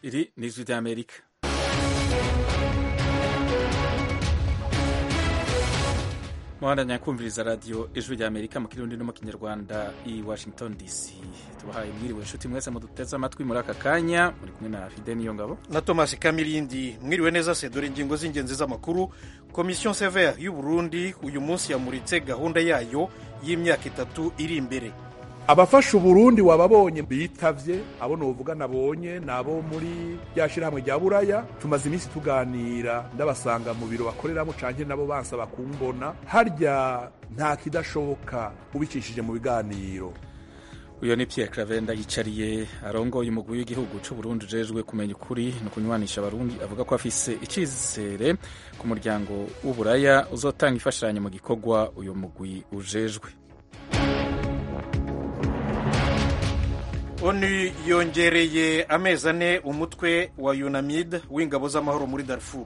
Iri ni ijwi ry'Amerika muhandanya kumviriza radiyo ijwi ry'Amerika mu kirundi no mu kinyarwanda i Washington DC tubahaye mwiriwe inshuti mwese muduteze amatwi muri aka kanya muri kumwe na Fide niyo ngabo na Thomas Kamirindi mwiriwe neza se dore ingingo z'ingenzi z'amakuru Commission Sévère y'u Burundi uyu munsi yamuritse gahunda yayo y'imyaka itatu iri imbere abafasha uburundi wababonye bitavye abo novuga nabonye nabo muri rya shirahamwe rya buraya tumaze iminsi tuganira ndabasanga mu biro bakoreramo canke nabo bansaba kumbona harya nta kidashoboka ubicishije mu biganiro uyo ni Pierre Cravenda yicariye arongoye umugwi w'igihugu c'u Burundi ujejwe kumenya ukuri no kunywanisha abarundi avuga ko afise icizere ku muryango w'uburaya uzotanga ifashanyo mu gikorwa uyu mugwi ujejwe onu yongereye amezi ane umutwe wa unamid w'ingabo z'amahoro muri darfur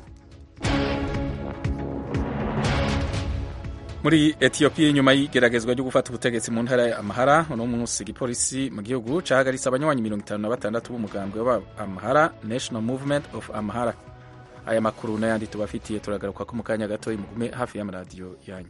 muri etiyopiya inyuma y'igeragezwa ryo gufata ubutegetsi mu ntara ya amahara uno munsi igipolisi mu gihugu cahagaritse abanywanyi mirongo itanu na batandatu b'umugambwe wa amahara national movement of amahara aya makuru n'ayandi tubafitiye turagaruka ko mu kanya gato mugume hafi y'amaradiyo yanyu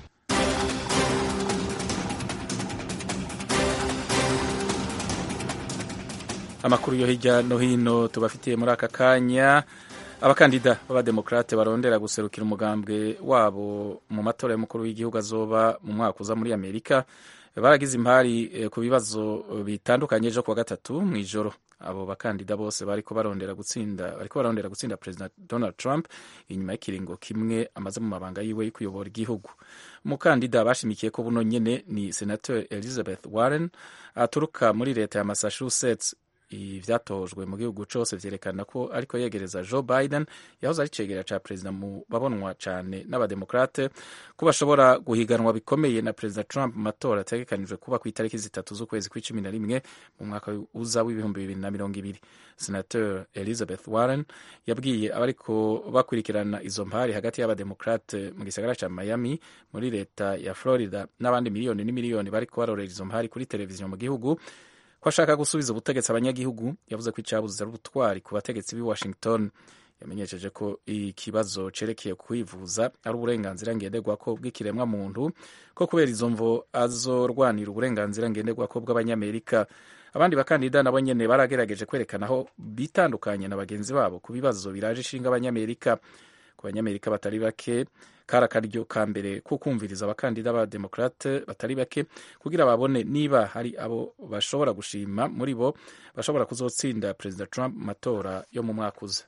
amakuru yo hirya no hino tubafitiye muri aka kanya abakandida b'abademokrate barondera guserukira umugambwe wabo mu matora y'umukuru w'igihugu azoba mu mwaka uza muri amerika baragize impari ku bibazo bitandukanye ejo kuwa gatatu mu ijoro abo bakandida bose bariko barondera gutsinda bariko barondera gutsinda perezida donald trump inyuma y'ikiringo kimwe amaze mu mabanga yiwe yo kuyobora igihugu umukandida bashimikiye ko buno nyene ni senator elizabeth warren aturuka muri leta ya massachusetts ivyatojwe mu gihugu cose vyerekana ko ariko yegereza Joe Biden yahoze ari cegera ca perezida mu babonwa cane n'abademokrate ko bashobora guhiganwa bikomeye na perezida Trump mu matora ategekanijwe kuba ku itariki zitatu z'ukwezi kw'icumi na rimwe mu mwaka uza w'ibihumbi bibiri na mirongo ibiri senateur Elizabeth Warren yabwiye abariko bakurikirana izo mpari hagati y'abademokrate mu gisagara ca Miami muri leta ya Florida n'abandi miliyoni n'imiliyoni bariko barorera izo mpari kuri televiziyo mu gihugu ko ashaka gusubiza ubutegetsi abanyagihugu yavuze ko icyabuze ari ubutwari ku bategetsi b'i Washington yamenyesheje ko ikibazo cerekeye kwivuza ari uburenganzira ngenderwako bw'ikiremwa muntu ko kubera izo mvo azorwanira uburenganzira ngenderwako bw'abanyamerika abandi bakandida nabo nyene baragerageje kwerekana aho bitandukanye na bagenzi babo ku bibazo biraje ishinga abanyamerika ku banyamerika batari bake kari akaryo ka mbere ko kumviriza abakandida b'abademokrate batari bake kugira babone niba hari abo bashobora gushima muri bo bashobora kuzotsinda perezida trump mu matora yo mu mwaka uza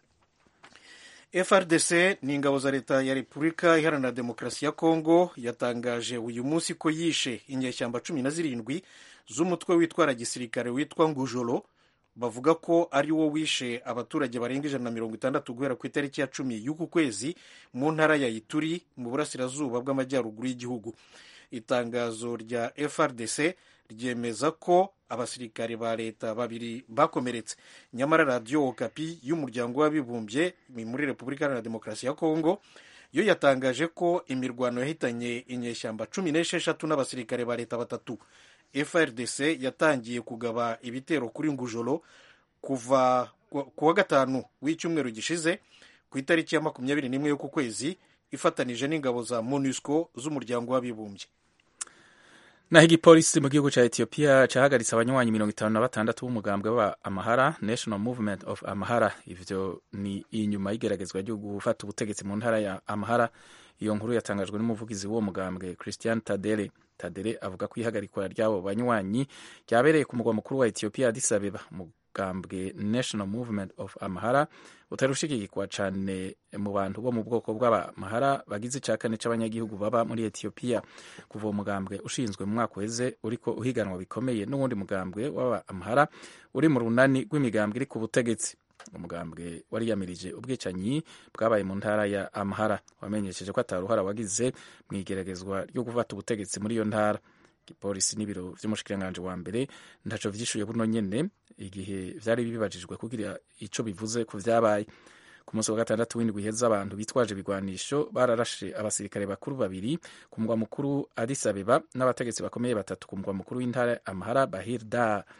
frdc ni ingabo za leta ya repubulika iharanira demokarasi ya kongo yatangaje uyu munsi ko yishe inyeshyamba cumi na zirindwi z'umutwe witwara gisirikare witwa ngujoro bavuga ko ari wo wishe abaturage barenga ijana na mirongo itandatu guhera ku itariki ya cumi y'uku kwezi mu ntara ya ituri mu burasirazuba bw'amajyaruguru y'igihugu itangazo rya frdc ryemeza ko abasirikare ba leta babiri bakomeretse nyamara radiyo okapi y'umuryango w'abibumbye muri repubulika iharanira demokarasi ya kongo yo yatangaje ko imirwano yahitanye inyeshyamba cumi n'esheshatu n'abasirikare ba leta batatu frdc yatangiye kugaba ibitero kuri ngujoro kuva ku wa gatanu w'icyumweru gishize ku itariki ya makumyabiri n'imwe y'uku kwezi ifatanije n'ingabo za monusco z'umuryango w'abibumbye naho igipolisi mu gihugu ca ethiopia cahagaritse abanywanyi mirongo itanu na batandatu b'umugambwe wa amahara national movement of amahara ivyo ni inyuma y'igeragezwa ryo gufata ubutegetsi mu ntara ya amahara iyo nkuru yatangajwe n'umuvugizi w'uwo mugambwe christian tadere tadere avuga ko ihagarikwa ry'abo banywanyi ryabereye ku mugwa mukuru wa ethiopia addis abeba umugambwe national movement of amahara utari ushigikwa cane mu bantu bo mu bwoko bw'abamahara bagize ica kane c'abanyagihugu baba muri ethiopia kuva uwo mugambwe ushinzwe mu mwaka uheze uriko uhiganwa bikomeye n'uwundi mugambwe w'abamahara uri mu runani rw'imigambwe iri ku butegetsi umugambwe wari yamirije ubwicanyi bwabaye mu ntara ya amahara wamenyesheje ko ataruhara wagize mu igeragezwa ryo gufata ubutegetsi muri iyo ntara igipolisi n'ibiro vy'umushikiranganji wa mbere ntaco vyishuye buno nyene igihe vyari bibajijwe kugira ico bivuze ku vyabaye ku munsi wa gatandatu w'indwi iheza abantu bitwaje ibigwanisho bararashe abasirikare bakuru babiri ku mugwa mukuru Addis Abeba n'abategetsi bakomeye batatu ku mugwa mukuru w'intara Amhara Bahir Dar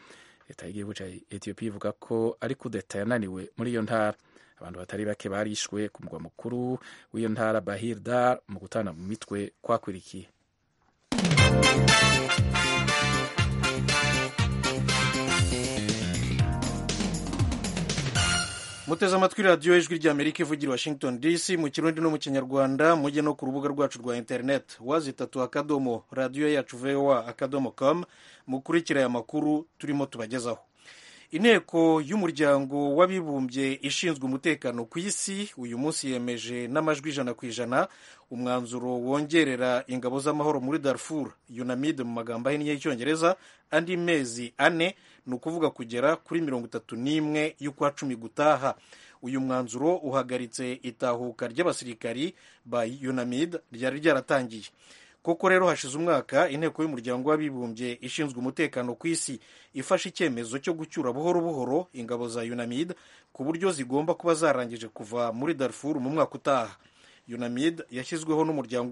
leta y'igihugu ca etiyopiya ivuga ko ari kudeta yananiwe muri iyo ntara abantu batari bake barishwe ku mugwa mukuru w'iyo ntara bahir dar mu gutana mu mitwe kwakwirikiye muteze amatwi radiyo ijwi ry'amerika ivugira washington dc mu kirundi no mu kinyarwanda mujye no ku rubuga rwacu rwa interineti wazitatu akadomo radiyo yacu voa akadomo com mukurikira aya makuru turimo tubagezaho inteko y'umuryango w'abibumbye ishinzwe umutekano ku isi uyu munsi yemeje n'amajwi ijana ku ijana umwanzuro wongerera ingabo z'amahoro muri darfur unamid mu magambo ahinnye y'icyongereza andi mezi ane ni ukuvuga kugera kuri mirongo itatu n'imwe y'ukwa cumi gutaha uyu mwanzuro uhagaritse itahuka ry'abasirikari ba unamid ryari ryaratangiye koko rero hashize umwaka inteko y'umuryango w'abibumbye ishinzwe umutekano ku isi ifashe icyemezo cyo gucyura buhoro buhoro ingabo za unamid ku buryo zigomba kuba zarangije kuva muri darfur mu mwaka utaha unamid yashyizweho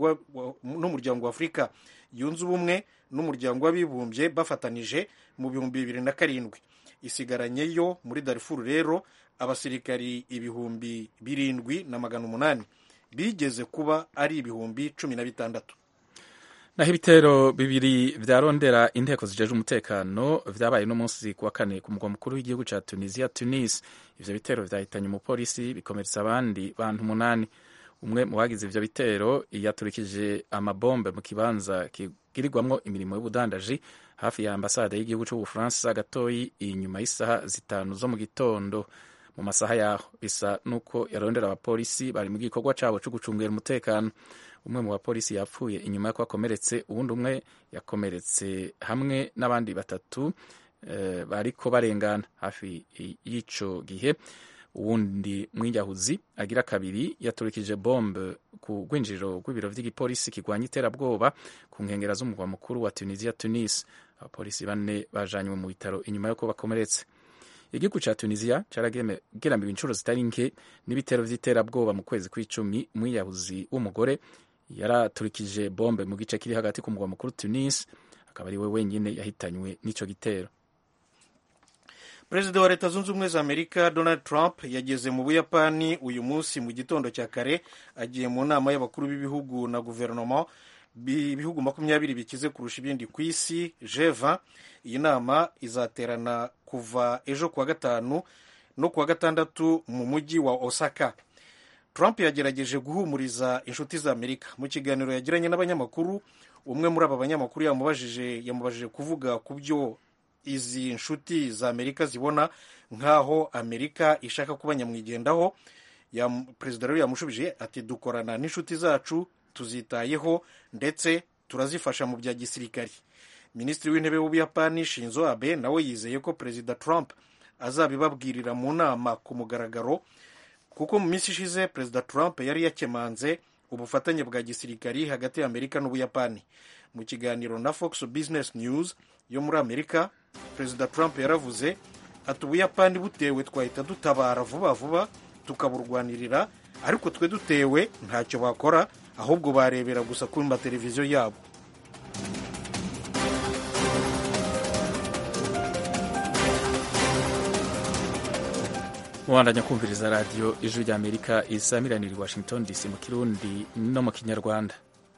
n'umuryango wa afurika yunze ubumwe n'umuryango w'abibumbye bafatanije mu bihumbi bibiri na karindwi isigaranyeyo muri darfur rero abasirikari ibihumbi birindwi na magana umunani bigeze kuba ari ibihumbi cumi na bitandatu naho ibitero bibiri vyarondera inteko zijeje umutekano vyabaye no munsi kuwa kane ku mugwa mukuru w'igihugu ca tunisia tunis ivyo bitero vyahitanye umupolisi bikomeretsa abandi bantu umunani umwe mu bagize ivyo bitero yaturikije amabombe mu kibanza kigirirwamwo imirimo y'ubudandaji hafi ya ambasade y'igihugu c'ubufaransa gatoyi inyuma y'isaha zitanu zo mu gitondo mu masaha yaho bisa nuko yarondera abapolisi bari mu gikorwa cabo co gucungera umutekano umwe mu bapolisi yapfuye inyuma y'uko akomeretse uwundi umwe yakomeretse hamwe n'abandi batatu e, bariko barengana hafi y'ico gihe uwundi mwinyahuzi agira kabiri yaturikije bombe ku rwinjiriro rw'ibiro vy'igipolisi kirwanya iterabwoba ku nkengera z'umugwa mukuru wa tunisia tunis abapolisi bane bajanywe mu bitaro inyuma y'uko bakomeretse igihugu ca tunisia carageramiwe inshuro zitari nke n'ibitero vy'iterabwoba mu kwezi kw'icumi umwiyahuzi w'umugore yaraturikije bombe mu gice kiri hagati ku mugwa mukuru tunis akaba ari we wenyine yahitanywe n'ico gitero perezida wa leta zunze ubumwe za amerika donald trump yageze mu buyapani uyu munsi mu gitondo cya kare agiye mu nama y'abakuru b'ibihugu na guverinoma ibihugu makumyabiri bikize kurusha ibindi ku isi jeva iyi nama izaterana kuva ejo kuwa gatanu no kuwa gatandatu mu mujyi wa osaka trump yagerageje guhumuriza inshuti za amerika mu kiganiro yagiranye n'abanyamakuru umwe muri aba banyamakuru yamubajije yamubajije kuvuga ku byo izi nshuti za amerika zibona nk'aho amerika ishaka kuba nyamwigendaho perezida rero yamushubije ati dukorana n'inshuti zacu tuzitayeho ndetse turazifasha mu bya gisirikari minisitiri w'intebe w'ubuyapani shinzo abe nawe yizeye ko perezida trump azabibabwirira mu nama ku mugaragaro kuko mu minsi ishize perezida trump yari yakemanze ubufatanye bwa gisirikari hagati ya amerika n'ubuyapani mu kiganiro na fox business news yo muri amerika perezida trump yaravuze ati ubuyapani butewe twahita dutabara vuba vuba tukaburwanirira ariko twe dutewe ntacyo bakora ahubwo barebera gusa ku mateleviziyo yabo mubandanya kumviriza radiyo ijwi rya amerika isamiranira i washington dc mu kirundi no mu kinyarwanda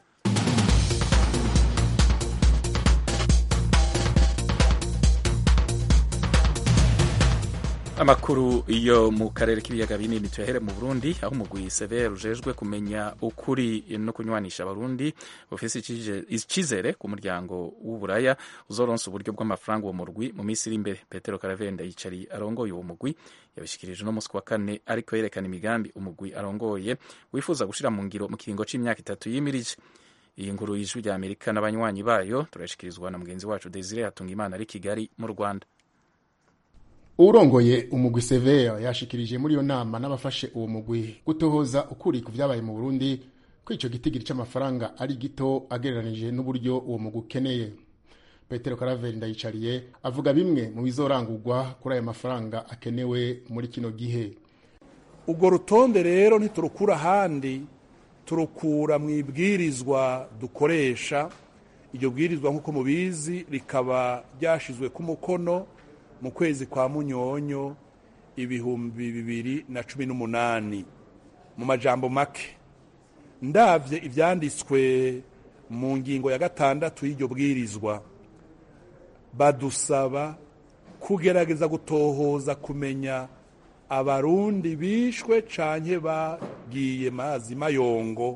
amakuru yo mu karere k'ibiyaga binini tuyahere mu burundi aho umugwi severe ujejwe kumenya ukuri no kunywanisha abarundi ufise icizere ku muryango w'uburaya uzoronsa uburyo bw'amafaranga uwo murwi mu minsi iri imbere petero karavenda yicari arongoye uwo mugwi yabishikirije no musi wa kane ariko yerekana imigambi umugwi arongoye wifuza gushira mu ngiro mu kiringo c'imyaka itatu yimirije iyi nkuru y'ijwi rya amerika n'abanywanyi bayo turashikirizwa na mugenzi wacu desire hatungimana ari kigali mu rwanda urongoye umugwi severe yashikirije muri iyo nama n'abafashe uwo mugwi gutohoza ukuri ku vyabaye mu burundi ko ico gitigiri c'amafaranga ari gito agereranije n'uburyo uwo mugwi ukeneye petero karaveri ndayicariye avuga bimwe mu bizorangurwa kuri ayo mafaranga akenewe muri kino gihe ubwo rutonde rero ntiturukura ahandi turukura mu ibwirizwa dukoresha iryo bwirizwa nk'uko mubizi rikaba ryashizwe ku mukono mu kwezi kwa munyonyo ibihumbi bibiri na cumi n'umunani mu majambo make ndavye ivyanditswe mu ngingo ya gatandatu y'iryo bwirizwa badusaba kugerageza gutohoza kumenya abarundi bishwe canke bagiye mazi mayongo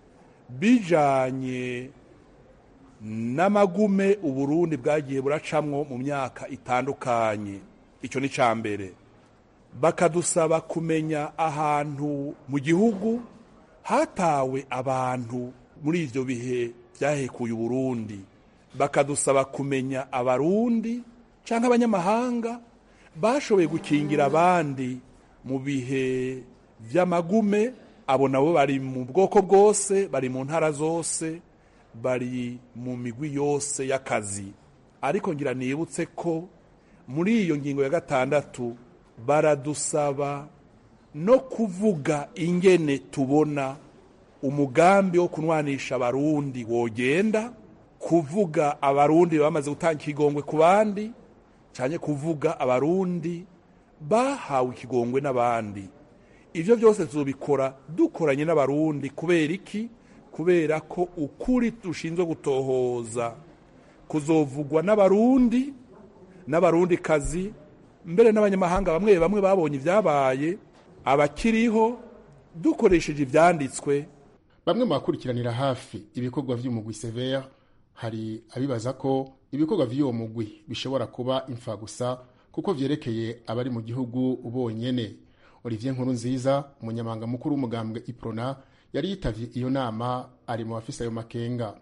bijanye n'amagume uburundi bwagiye buracamwo mu myaka itandukanye icyo ni ca mbere bakadusaba kumenya ahantu mu gihugu hatawe abantu muri ivyo bihe vyahekuye uburundi bakadusaba kumenya abarundi canke abanyamahanga bashoboye gukingira abandi mu bihe vy'amagume abo nabo bari mu bwoko bwose bari mu ntara zose bari mu migwi yose y'akazi ariko ngira nibutse ko muri iyo ngingo ya gatandatu baradusaba no kuvuga ingene tubona umugambi wo kunwanisha abarundi wogenda kuvuga abarundi bamaze gutanga ikigongwe ku bandi cyane kuvuga abarundi bahawe ikigongwe n'abandi ibyo byose tuzobikora dukoranye n'abarundi kubera iki kubera ko ukuri dushinzwe gutohoza kuzovugwa n'abarundi n'abarundi kazi mbere n'abanyamahanga bamwe bamwe babonye ibyabaye abakiriho dukoresheje ibyanditswe bamwe mu bakurikiranira hafi ibikorwa by'umugwi severe hari abibaza ko ibikorwa by'uwo mugwi bishobora kuba imfa gusa kuko vyerekeye abari mu gihugu bonyene olivier nkuru nziza umunyamabanga mukuru w'umugambwe iprona yari yitavye iyo nama ari mu bafise ayo makenga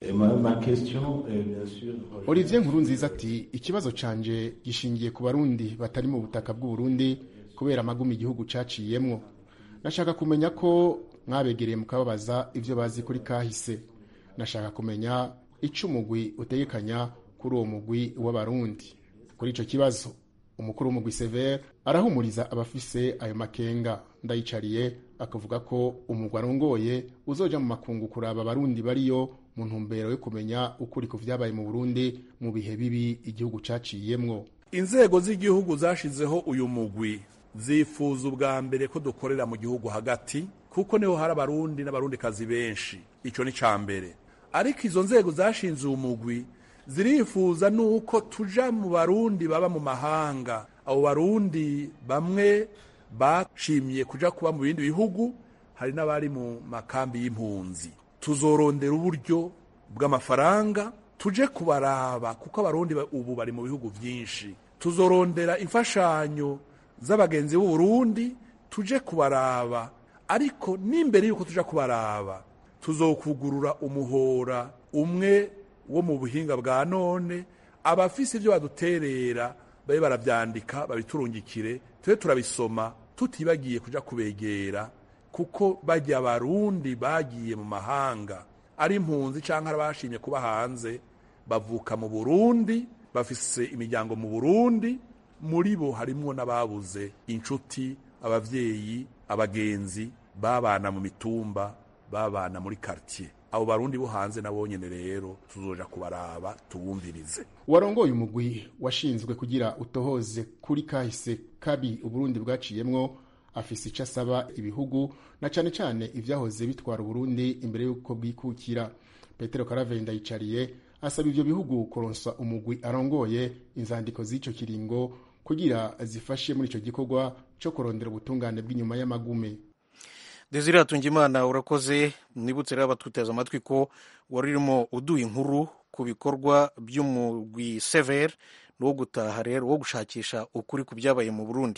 olivier nkuru nziza ati ikibazo canje gishingiye ku barundi batari mu butaka bw'uburundi kubera amagumi igihugu caciyemwo nashaka kumenya ko mwabegereye mukababaza ivyo bazi kuri kahise nashaka kumenya ico umugwi utegekanya kuri uwo mugwi w'abarundi kuri ico kibazo umukuru w'umugwi severe arahumuriza abafise ayo makenga ndayicariye akavuga ko umugwi arongoye uzoja mu makungu kuraba abarundi bariyo mu ntumbero yo kumenya ukuri ku vyabaye mu burundi mu bihe bibi igihugu caciyemwo inzego z'igihugu zashizeho uyu mugwi zifuza ubwa mbere ko dukorera mu gihugu hagati kuko niho hari abarundi n'abarundi kazi benshi ico ni ca mbere ariko izo nzego zashinze uwo mugwi zirifuza nuko tuja mu barundi baba mu mahanga abo barundi bamwe bashimye kuja kuba mu bindi bihugu hari n'abari mu makambi y'impunzi tuzorondera uburyo bw'amafaranga tuje kubaraba kuko abarundi ubu bari mu bihugu byinshi tuzorondera imfashanyo z'abagenzi b'u Burundi tuje kubaraba ariko n'imbere y'uko tuja kubaraba tuzokugurura umuhora umwe wo mu buhinga bwa none abafise ibyo baduterera babe barabyandika babiturungikire tube turabisoma tutibagiye kuja kubegera kuko bajya abarundi bagiye mu mahanga ari impunzi cyangwa abashimye kuba hanze bavuka mu burundi bafise imiryango mu burundi muri bo harimwo n'ababuze inshuti abavyeyi abagenzi babana mu mitumba babana muri quartier abo barundi bo hanze nabo nyene rero tuzoja kubaraba tubumvirize warongoye umugwi washinzwe kugira utohoze kuri kahise kabi uburundi bwaciyemwo afise ico asaba ibihugu na cane cane ivyahoze bitwara uburundi imbere y'uko bwikukira petero karavenda yicariye asaba ivyo bihugu kuronswa umugwi arongoye inzandiko z'ico kiringo kugira zifashe muri ico gikorwa co kurondera ubutungane bw'inyuma y'amagume desire hatungimana urakoze nibutse rero abatwiteza amatwi ko wari urimo uduha inkuru ku bikorwa by'umugwi severe wo gutaha rero wo gushakisha ukuri ku byabaye mu burundi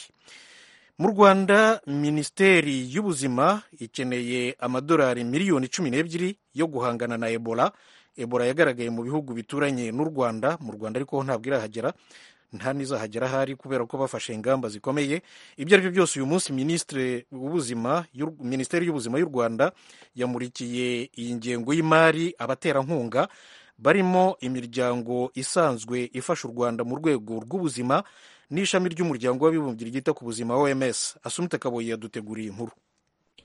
mu rwanda minisiteri y'ubuzima ikeneye amadolari miliyoni cumi n'ebyiri yo guhangana na ebola ebola yagaragaye mu bihugu bituranye n'u rwanda mu rwanda ariko ntabwo irahagera nta n'izahagera ahari kubera ko bafashe ingamba zikomeye ibyo ari byo byose uyu munsi minisitiri w'ubuzima minisiteri y'ubuzima y'u rwanda yamurikiye iyi ngengo y'imari abaterankunga barimo imiryango isanzwe ifasha u rwanda mu rwego rw'ubuzima n'ishami ry'umuryango w'abibumbye ryita ku buzima oms asumite kaboyi yaduteguriye inkuru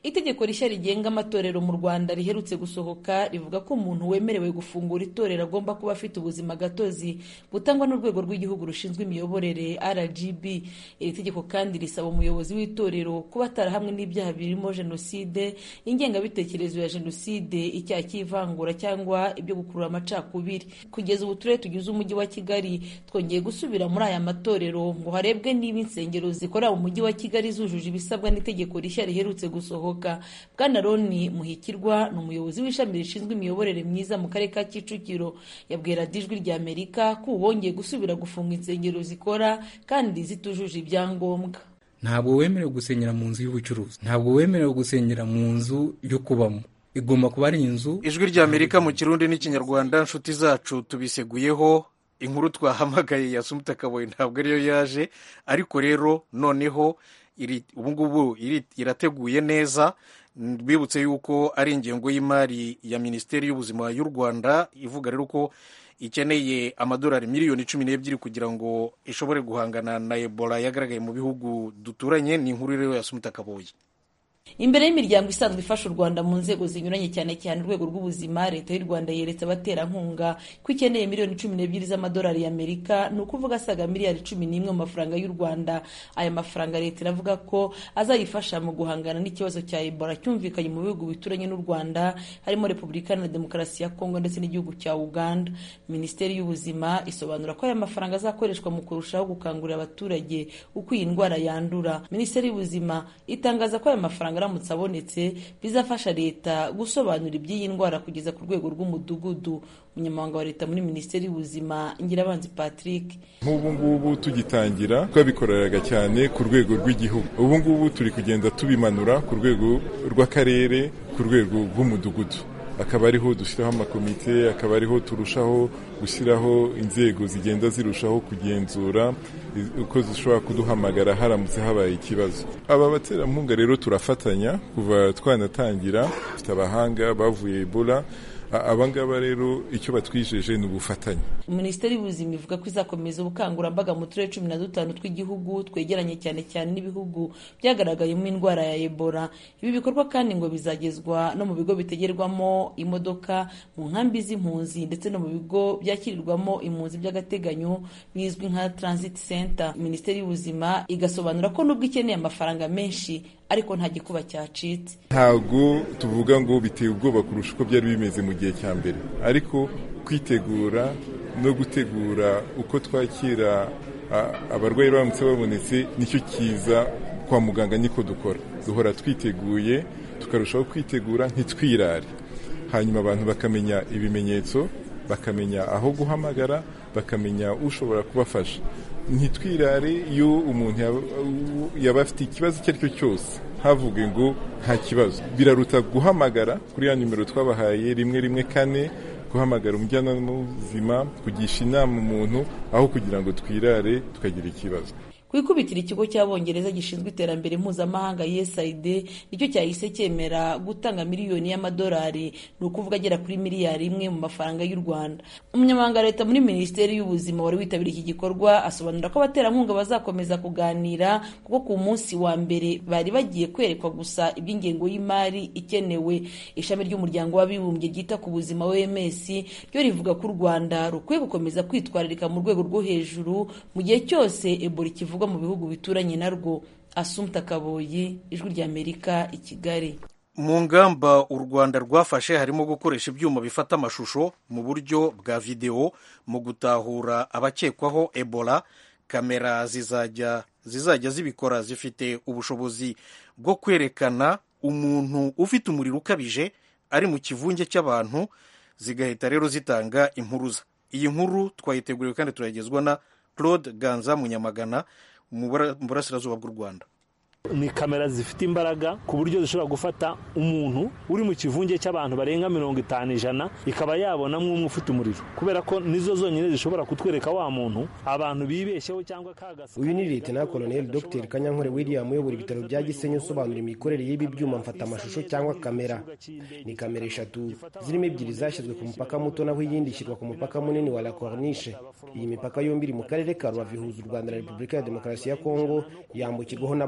itegeko rishya rigenga amatorero mu rwanda riherutse gusohoka rivuga ko umuntu wemerewe gufungura itorero agomba kuba afite ubuzima gatozi butangwa n'urwego rw'igihugu rushinzwe imiyoborere rgb iri tegeko kandi risaba umuyobozi w'itorero kuba atarahamwe n'ibyaha birimo jenoside ingengabitekerezo ya jenoside icyaha cy'ivangura cyangwa ibyo gukurura amacakubiri kugeza ubu turere tugize umujyi wa kigali twongeye gusubira muri aya matorero ngo harebwe niba insengero zikorera mu mujyi wa kigali zujuje ibisabwa n'itegeko rishya riherutse gusohoka bwana roni muhikirwa ni umuyobozi w'ishami rishinzwe imiyoborere myiza mu karere ka kicukiro yabwira ijwi rya amerika ko ubu bongeye gusubira gufunga insengero zikora kandi zitujuje ibyangombwa ntabwo wemerewe gusenyera mu nzu y'ubucuruzi ntabwo wemerewe gusenyera mu nzu yo kubamo igomba kuba ari inzu ijwi rya amerika mu kirundi n'ikinyarwanda inshuti zacu tubiseguyeho inkuru twahamagaye ya sumuta kaboyi ntabwo ariyo yaje ariko rero noneho ubungubu irateguye neza bibutse yuko ari ingengo y'imari ya minisiteri y'ubuzima y'u rwanda ivuga rero ko ikeneye amadolari miliyoni cumi n'ebyiri kugira ngo ishobore guhangana na ebola yagaragaye mu bihugu duturanye ni inkuru rero ya sumuta kaboyi imbere y'imiryango isanzwe ifasha u rwanda mu nzego zinyuranye cyane cyane urwego rw'ubuzima leta y'u rwanda yeretse abaterankunga ko ikeneye miliyoni cumi n'ebyiri z'amadolari y'amerika ni ukuvuga asaga miliyari cumi n'imwe mu mafaranga y'u rwanda aya mafaranga leta iravuga ko azayifasha mu guhangana n'ikibazo cya ebola cyumvikanye mu bihugu bituranye n'u rwanda harimo repubulika na demokarasi ya kongo ndetse n'igihugu cya uganda minisiteri y'ubuzima isobanura ko aya mafaranga azakoreshwa mu kurushaho gukangurira abaturage uko iyi ndwara yandura minisiteri y'ubuzima itangaza ko aya mafaranga aramutse abonetse bizafasha leta gusobanura iby'iyi ndwara kugeza ku rwego rw'umudugudu umunyamabanga wa leta muri minisiteri y'ubuzima ngirabanzi patrick nk'ubu ngubu tugitangira twabikoreraga cyane ku rwego rw'igihugu ubu ngubu turi kugenda tubimanura ku rwego rw'akarere ku rwego rw'umudugudu akaba ariho dushyiraho amakomite akaba ariho turushaho gushyiraho inzego zigenda zirushaho kugenzura uko zishobora kuduhamagara haramutse habaye ikibazo aba baterankunga rero turafatanya kuva twanatangira dufite abahanga bavuye ebola abangaba rero icyo batwijeje ni ubufatanye minisiteri y'ubuzima ivuga ko izakomeza ubukangurambaga mu turere cumi na dutanu tw'igihugu twegeranye cyane cyane n'ibihugu byagaragayemo indwara ya ebola ibi bikorwa kandi ngo bizagezwa no mu bigo bitegerwamo imodoka mu nkambi z'impunzi ndetse no mu bigo byakirirwamo impunzi by'agateganyo bizwi nka transit center minisiteri y'ubuzima igasobanura ko nubwo ikeneye amafaranga menshi ariko nta gikuba cyacitse ntabwo tuvuga ngo biteye ubwoba kurusha uko byari bimeze mu gihe cya mbere ariko kwitegura no gutegura uko twakira abarwayi baramutse babonetse nicyo kiza kwa muganga niko dukora duhora twiteguye tukarushaho kwitegura ntitwirare hanyuma abantu bakamenya ibimenyetso bakamenya aho guhamagara bakamenya ushobora kubafasha ntitwirare iyo umuntu yaba afite ikibazo icyo ari cyo cyose havuge ngo nta kibazo biraruta guhamagara kuri ya nimero twabahaye rimwe rimwe kane guhamagara umujyanama w'ubuzima kugisha inama umuntu aho kugira ngo twirare tukagira ikibazo ku ikubitiro ikigo cy'abongereza gishinzwe iterambere mpuzamahanga usaid nicyo cyahise cyemera gutanga miliyoni y'amadolari ni ukuvuga agera kuri miliyari imwe mu mafaranga y'u rwanda umunyamabanga wa leta muri minisiteri y'ubuzima wari witabiriye iki gikorwa asobanura ko abaterankunga bazakomeza kuganira kuko ku munsi wa mbere bari bagiye kwerekwa gusa iby'ingengo y'imari ikenewe ishami ry'umuryango w'abibumbye ryita ku buzima oms ryo rivuga ko u rwanda rukwiye gukomeza kwitwararika mu rwego rwo hejuru mu gihe cyose ebola ikivuga mu bihugu bituranye narwo asumta kaboyi ijwi ry'amerika i kigali mu ngamba u rwanda rwafashe harimo gukoresha ibyuma bifata amashusho mu buryo bwa videwo mu gutahura abakekwaho ebola kamera zizajya zizajya zibikora zifite ubushobozi bwo kwerekana umuntu ufite umuriro ukabije ari mu kivunge cy'abantu zigahita rero zitanga impuruza iyi nkuru twayiteguriwe kandi turayigezwa na claude ganza munyamagana mu burasirazuba bw'u rwanda ni kamera zifite imbaraga ku buryo zishobora gufata umuntu uri mu kivunge cy'abantu barenga mirongo itanu ijana ikaba yabonamo umwe ufite umuriro kubera ko nizo zonyine zishobora kutwereka wa muntu abantu bibeshyeho cyangwa kagasa uyu ni leta koloneli dr kanyankore william uyobora ibitaro bya gisenyi usobanura imikorere y'ibi byuma mfata amashusho cyangwa kamera ni kamera eshatu zirimo ebyiri zashyizwe ku mupaka muto naho iyindi ishyirwa ku mupaka munini wa la corniche iyi mipaka yombi iri mu karere ka rubavu ihuza u rwanda na repubulika ya demokarasi ya kongo yambukirwaho n'abantu benshi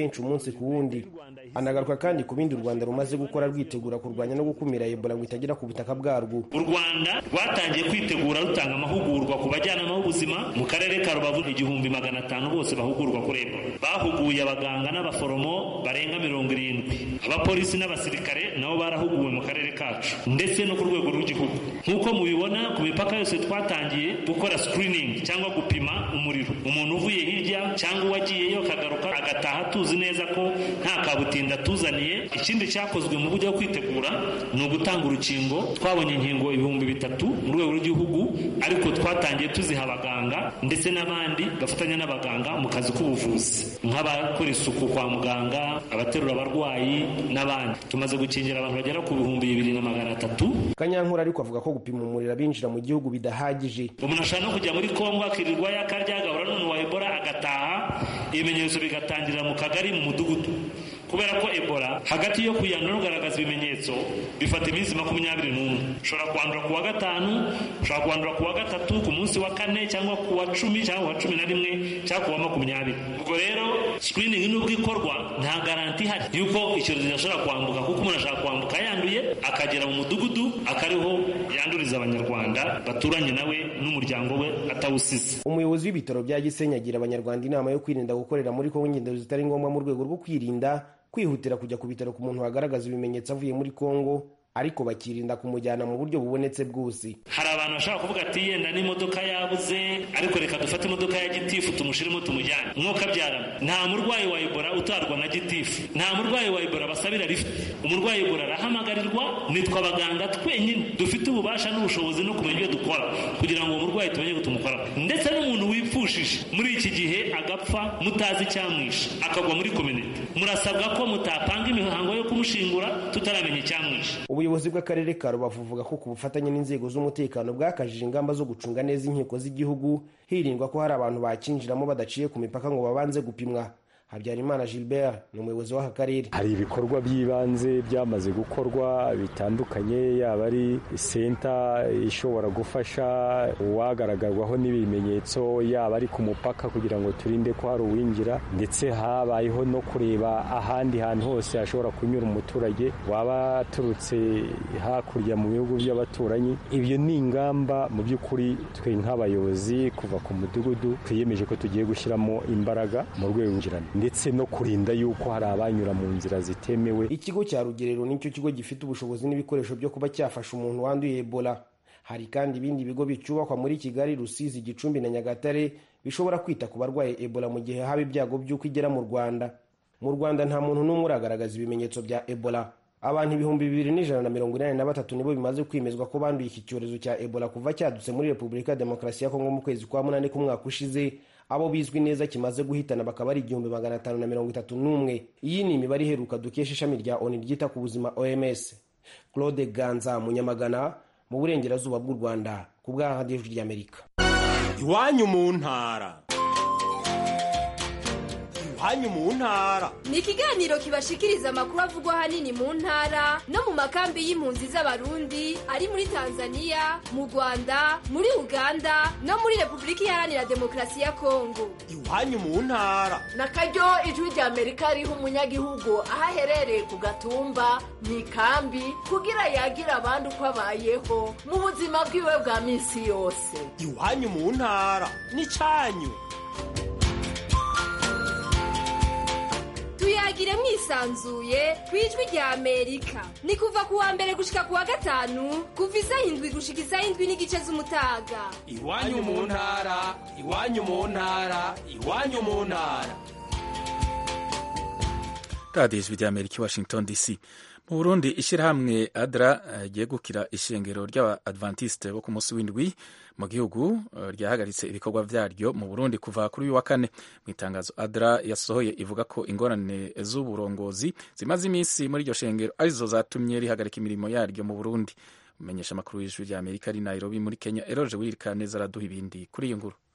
benshi umunsi ku wundi anagaruka kandi ku bindi u rwanda rumaze gukora rwitegura kurwanya no gukumira ebola ngo itagera ku butaka bwarwo u rwanda rwatangiye kwitegura rutanga amahugurwa ku bajyanama b'ubuzima mu karere ka rubavu igihumbi magana atanu bose bahugurwa kuri ebola bahuguye abaganga n'abaforomo barenga mirongo irindwi abapolisi n'abasirikare nabo barahuguwe mu karere kacu ndetse no ku rwego rw'igihugu nk'uko mubibona ku mipaka yose twatangiye gukora screening cyangwa gupima umuriro umuntu uvuye hirya cyangwa uwagiyeyo akagaruka agataha tuzi neza ko nta kabutinda tuzaniye ikindi cyakozwe mu buryo bwo kwitegura ni ugutanga urukingo twabonye inkingo ibihumbi bitatu mu rwego rw'igihugu ariko twatangiye tuziha abaganga ndetse n'abandi bafatanya n'abaganga mu kazi k'ubuvuzi nk'abakora isuku kwa muganga abaterura abarwayi n'abandi tumaze gukingira abantu bagera ku bihumbi bibiri na magana atatu kanyankura ariko avuga ko gupima umuriro abinjira mu gihugu bidahagije umuntu ashobora no kujya muri kongo akirirwa yakarya agahura n'umuntu wa ebola agataha ibimenyetso bigatangirira mu kagari mu mudugudu kubera ko ebola hagati yo kuyandura no kugaragaza ibimenyetso bifata iminsi makumyabiri n'umwe ushobora kwandura ku wa gatanu ushobora kwandura ku wa gatatu ku munsi wa kane cyangwa ku wa cumi cyangwa ku wa cumi na rimwe cyangwa ku wa makumyabiri ubwo rero sikiriningi nubwo ikorwa nta garanti ihari yuko icyorezo gishobora kwambuka kuko umuntu ashobora kwambuka yanduye akagera mu mudugudu akariho yanduriza abanyarwanda baturanye nawe n'umuryango we atawusize umuyobozi w'ibitaro bya gisenyi agira abanyarwanda inama yo kwirinda gukorera muri kongo ingendo zitari ngombwa mu rwego rwo kwirinda kwihutira kujya ku bitaro ku muntu wagaragaza ibimenyetso avuye muri kongo ariko bakirinda kumujyana mu buryo bubonetse bwose hari abantu bashobora kuvuga ati yenda n'imodoka yabuze ariko reka dufate imodoka ya gitifu tumushyiremo tumujyane mwuka abyarana nta murwayi wa ebola utarwa na gitifu nta murwayi wa ebola basabira lift umurwayi ebola arahamagarirwa nitwe abaganga twenyine dufite ububasha n'ubushobozi no kumenya ibyo dukora kugira ngo uwo murwayi tumenye ko tumukora ndetse n'umuntu wipfushije muri iki gihe agapfa mutazi icyamwishe akagwa muri kominite murasabwa ko mutapanga imihango yo kumushingura tutaramenya icyamwishe ubuyobozi bw'akarere ka rubavu buvuga ko ku bufatanye n'inzego z'umutekano bwakajije ingamba zo gucunga neza inkiko z'igihugu hirindwa ko hari abantu bakinjiramo badaciye ku mipaka ngo babanze gupimwa habyarimana gilbert ni umuyobozi w'aka karere hari ibikorwa by'ibanze byamaze gukorwa bitandukanye yaba ari senta ishobora gufasha uwagaragarwaho n'ibimenyetso yaba ari ku mupaka kugira ngo turinde ko hari uwinjira ndetse habayeho no kureba ahandi hantu hose hashobora kunyura umuturage waba aturutse hakurya mu bihugu by'abaturanyi ibyo ni ingamba mu by'ukuri twe nk'abayobozi kuva ku mudugudu twiyemeje ko tugiye gushyiramo imbaraga mu rwego rw'injirana ndetse no kurinda yuko hari abanyura mu nzira zitemewe ikigo cya rugerero nicyo kigo gifite ubushobozi n'ibikoresho byo kuba cyafasha umuntu wanduye ebola hari kandi ibindi bigo bicyubakwa muri kigali rusizi gicumbi na nyagatare bishobora kwita ku barwaye ebola mu gihe haba ibyago by'uko igera mu rwanda mu rwanda nta muntu n'umwe uragaragaza ibimenyetso bya ebola abantu ibihumbi bibiri n'ijana na mirongo inani na batatu nibo bimaze kwemezwa ko banduye iki cyorezo cya ebola kuva cyadutse muri repubulika ya demokarasi ya kongo mu kwezi kwa munani k'umwaka ushize abo bizwi neza kimaze guhitana bakaba ari igihumbi magana atanu na mirongo itatu n'umwe iyi ni imibare iheruka dukesha ishami rya oni ryita ku buzima oms claude ganza munyamagana mu burengerazuba bw'u rwanda ku bwa radiyo ry'amerika iwanyu mu ntara iwanyu mu ntara ni ikiganiro kibashikiriza amakuru avugwa ahanini mu ntara no mu makambi y'impunzi z'abarundi ari muri tanzania mu rwanda muri uganda no muri repubulika iharanira demokarasi ya kongo iwanyu mu ntara na karyo ijwi rya amerika riha umunyagihugu aho aherereye ku gatumba mu ikambi kugira yagira abandi uko abayeho mu buzima bwiwe bwa minsi yose iwanyu mu ntara ni cyanyu tuyagire mwisanzuye ku ijwi rya amerika ni kuva ku wa mbere gushika ku wa gatanu kuva isaha indwi gushika isaha indwi n'igice z'umutaga iwanyu mu ntara iwanyu mu ntara iwanyu mu ntara radiyo ijwi rya amerika i washington dc mu burundi ishyirahamwe adra ryegukira ishengero ry'abadventiste bo ku munsi w'indwi mu gihugu ryahagaritse ibikorwa byaryo mu burundi kuva kuri uyu wa kane mu itangazo adra yasohoye ivuga ko ingorane z'uburongozi zimaze iminsi muri iryo shengero arizo zatumye rihagarika imirimo yaryo mu burundi umenyesha amakuru y'ijwi rya amerika ari nairobi muri kenya eroje wiririka neza araduha ibindi kuri iyo nkuru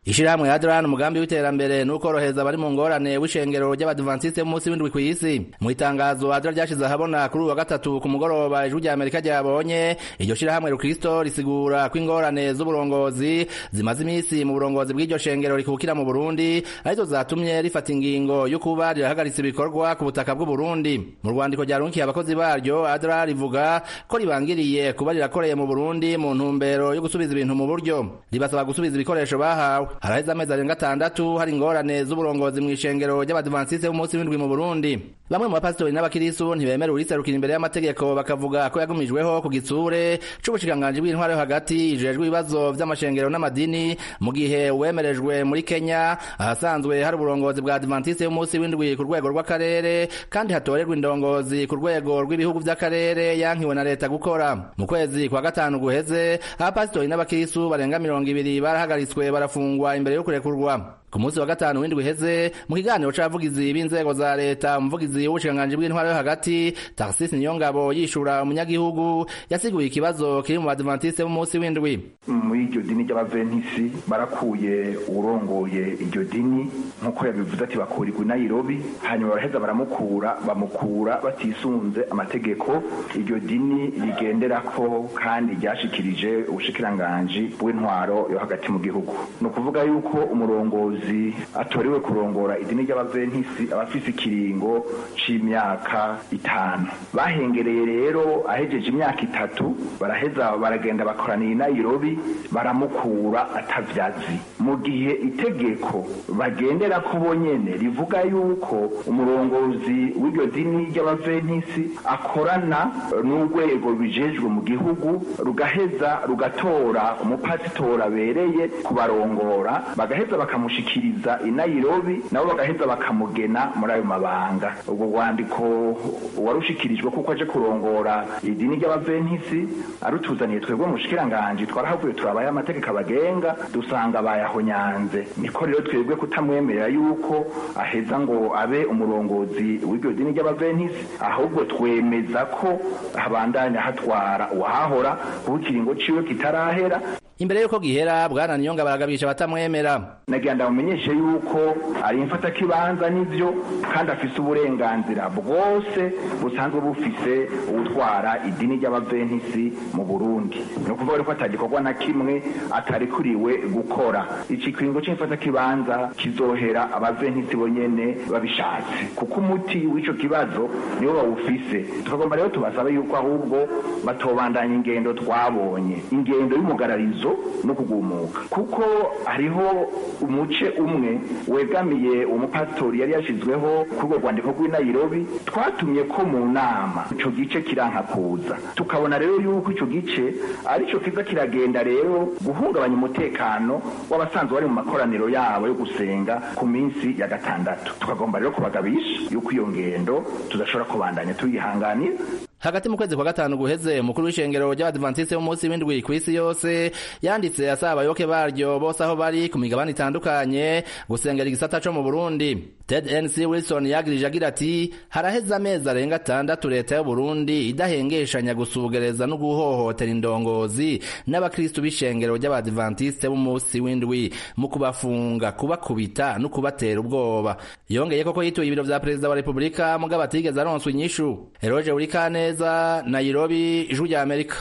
ishirahamwe adran umugambi w'iterambere n'ukorohereza abari mu ngorane w'ishengero ry'abadivantiste b'umunsi w'indwi kw'isi mu itangazo adra ryashize ahabona kuri uyu wa gatatu ku mugoroba ijwi rya amerika ryabonye iryo shirahamwe rukristo risigura ko ingorane z'uburongozi zimaze iminsi mu burongozi bw'iryo shengero rikukira mu burundi arizo zatumye rifata ingingo yo kuba rirahagaritse ibikorwa ku butaka bw'uburundi mu rwandiko ryarunkiye abakozi baryo adra rivuga ko ribangiriye kuba rirakoreye mu burundi mu ntumbero yo gusubiza ibintu mu buryo ribasaba gusubiza ibikoresho bahawe haraheze amezi arenga atandatu hari ingorane z'uburongozi mu ishengero ry'abadivantisite b'umunsi w'indwi mu burundi bamwe mu bapasitori n'abakirisu ntibemera uriserukira imbere y'amategeko bakavuga ko yagumijweho ku gitsure c'ubushikiranganji bw'intwaro yo hagati ijejwe ibibazo vy'amashengero n'amadini mu gihe uwemerejwe muri kenya ahasanzwe hari uburongozi bwa adivantiste b'umunsi w'indwi ku rwego rw'akarere kandi hatorerwa indongozi ku rwego rw'ibihugu vy'akarere yankiwe na leta gukora mu kwezi kwa gatanu guheze abapasitori n'abakirisu barenga mirongo ibiri barahagaritswe barafungwa imbere yo kurekurwa ku munsi wa gatanu w'indwi iheze mu kiganiro c'abavugizi b'inzego za leta umuvugizi w'ubushikiranganji bw'intwaro yo hagati tarsisi niyongabo yishura umunyagihugu yasiguye ikibazo kiri mu badivantiste b'umunsi w'indwi muri iryo dini ry'abaventisi barakuye urongoye iryo dini nk'uko yabivuze ati bakurirwa i nairobi hanyuma baraheza baramukura bamukura batisunze amategeko iryo dini rigenderako kandi ryashikirije ubushikiranganji bw'intwaro yo hagati mu gihugu ni ukuvuga yuko umurongozi atorewe kurongora idini ry'abaventisi abafise ikiringo c'imyaka itanu bahengereye rero ahejeje imyaka itatu baraheza baragenda bakoraniye i nairobi baramukura atavyazi mu gihe itegeko bagendera ko bonyene rivuga yuko umurongozi w'iryo dini ry'abaventisi akorana n'urwego bijejwe mu gihugu rugaheza rugatora umupasitori abereye kubarongora bagaheza bakamushikiriza i nairobi nabo bagaheza bakamugena muri ayo mabanga ubwo rwandiko warushikirijwe kuko aje kurongora idini ry'abaventisi arutuzaniye twebwe mushikiranganji twarahavuye turabaye amategeko abagenga dusanga bayahonyanze niko rero twebwe kutamwemerera yuko aheza ngo abe umurongozi w'iryo dini ry'abaventisi ahubwo twemeza ko habandanya hatwara uwahahora kuko ikiringo ciwe kitarahera imbere yuko gihera bwana niyonga baragabisha batamwemera nagira ndamumenyeshe yuko ari imfata kibanza n'ivyo kandi afise uburenganzira bwose busanzwe bufise ubutwara idini ry'abaventisi mu burundi ni ukuvuga rero ko atagikorwa na kimwe atarikuriwe gukora iki kiringo c'imfata kibanza kizohera abaventisi bonyene babishatse kuko umuti w'ico kibazo niwo bawufise tukagomba rero tubasabe yuko ahubwo batobandanya ingendo twabonye ingendo y'umugararizo no kugumuka kuko hariho umuce umwe wegamiye umupasitori yari yashizweho kuri urwo rwandiko rw'i nairobi twatumye ko mu nama ico gice kiranka kuza tukabona rero yuko ico gice arico kiza kiragenda rero guhungabanya umutekano w'abasanzwe bari mu makoraniro yabo yo gusenga ku minsi ya gatandatu tukagomba rero kubagabisha yuko iyo ngendo tudashobora kubandanya tuyihanganira hagati mu kwezi kwa gatanu guheze umukuru w'ishengero ry'abadivantiste b'umunsi w'indwi kw'isi yose yanditse asaba abayoboke baryo bose aho bari ku migabane itandukanye gusengera igisata co mu burundi ted nc wilson yagirije agira ati haraheze amezi arenga atandatu leta y'uburundi idahengeshanya gusugereza no guhohotera indongozi n'abakristu b'ishengero ry'abadivantiste b'umunsi w'indwi mu kubafunga kubakubita no kubatera ubwoba yongeye koko yituye ibiro vya perezida wa repubulika mugabo atigeze aronswa inyishu eroje urikane neza Nairobi ijwi rya Amerika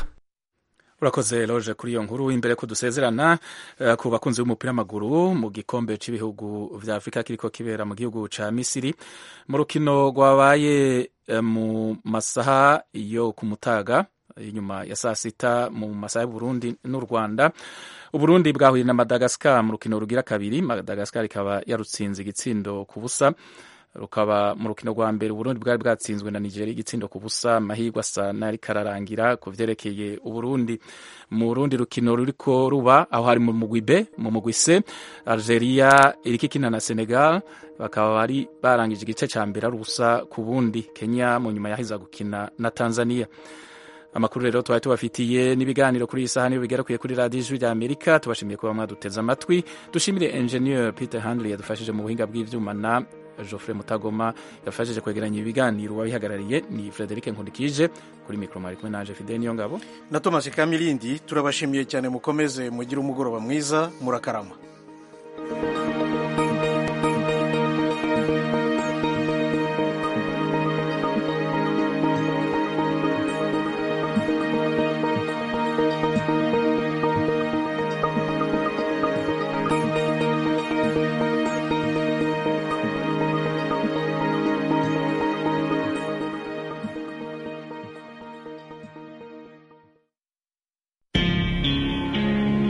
urakoze loje kuri iyo nkuru imbere ko dusezerana uh, ku bakunzi b'umupira w'amaguru mu gikombe cy'ibihugu vya Afurika kiriko kibera mu gihugu ca Misiri mu rukino rwabaye uh, mu masaha yo ku mutaga inyuma ya saa sita mu masaha y'Uburundi n'u Rwanda Uburundi bwahuye na Madagascar mu rukino rugira kabiri Madagascar ikaba yarutsinze igitsindo ku busa rukaba mu rukino rwa mbere uburundi bwari bwatsinzwe na nigeria igitsindo ku busa amahirwe asa n'ariko ararangira ku vyerekeye uburundi mu rundi rukino ruriko ruba aho hari mu mugwi b mu mugwi c algeria iriko ikina na senegal bakaba bari barangije igice ca mbere ari ubusa ku bundi kenya mu nyuma yahiza gukina na tanzania amakuru rero twari tubafitiye n'ibiganiro kuri iyi saha niyo bigerakuye kuri radiyo ijwi rya amerika tubashimiye kuba mwaduteze amatwi dushimire engineer peter handley yadufashije mu buhinga bw'ivyuma na Geoffrey Mutagoma yafashije kwegeranya ibiganiro wabihagarariye ni Frederic Nkundikije kuri mikro mari kumwe nanje Fidel Niyongabo na Thomas Kamilindi turabashimiye cyane mukomeze mugire umugoroba mwiza murakarama